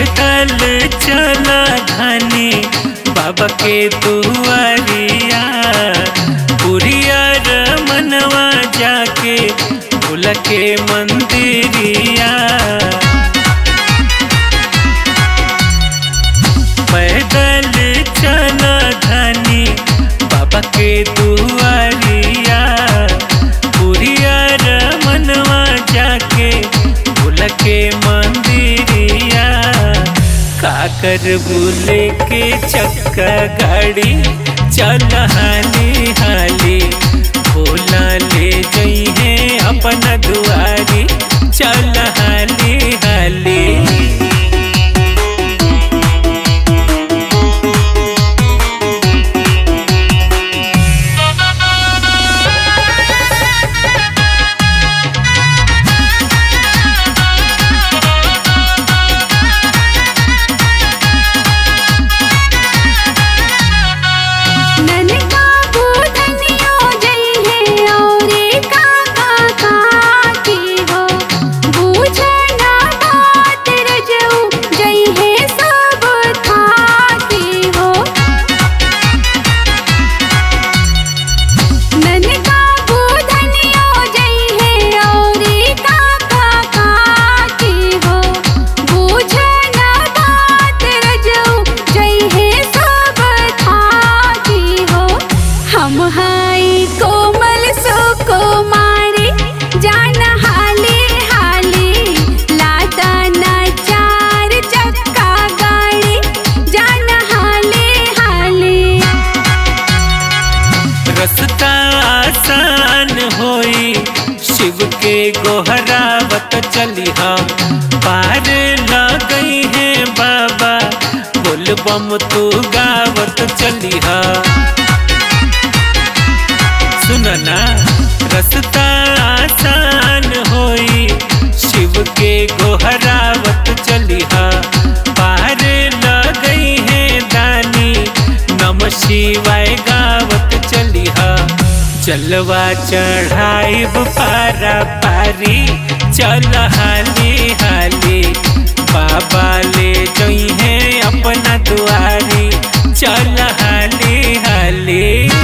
पैदल चला धनी बाबा के दुआरिया पुरिया मनवा जाके भूल के मंदिरिया पैदल चला धनी बाबा के दुआरिया पुरिया मनवा जाके भूल के मंदिरिया काकर बुले के चक्का गाड़ी चल हाली हाली भोला ले जई है अपना दुआरी चल हाली हाली ननका बुधनियो जई है औरे काका काकी हो बूझना बात रजऊ जई है सब थाकी हो ननका बुधनियो जई है औरे काका काकी हो बूझना बात रजऊ जई है सब थाकी हो हम हाई कोमल सो कुमारी जान हाली हाली लाता ना चार चक्का गाड़ी जान हाली हाली रस्ता आसान होई शिव के गोहरावत चली हम पार गई है बाबा बोल बम तू गावत चली हा सुनना रस्ता आसान होई शिव के गोहरावत चली हा पार गई है दानी नम शिवाय गावत चली हा चलवा चढ़ाई पारा पारी चल हाली हाली बाबा ले जई है अपना दुआरी चल हाली हाली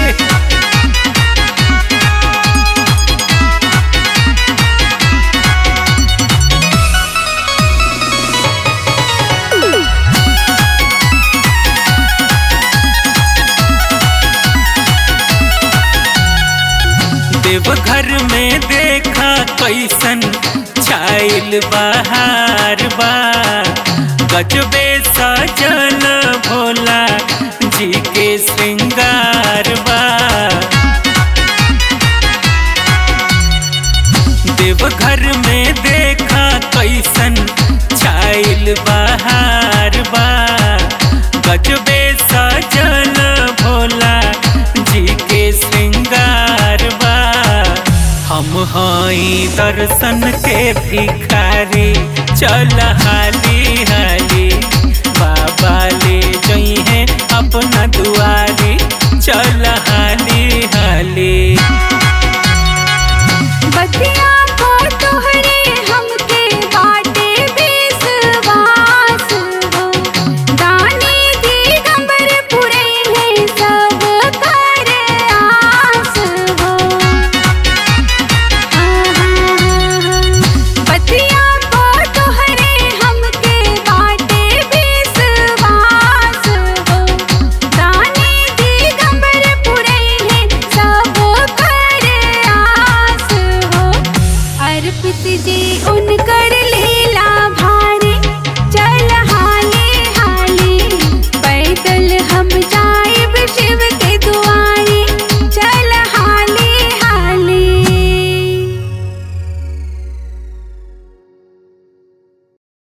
देवघर में देखा कैसन छाइल बहार बा गजबे सजल भोला जी के श्रृंगार बा देवघर में देखा कैसन छाइल बहार बा गजबे सजल भोला जी के श्रृंगार बा हम हई दर्शन के भिखारी चल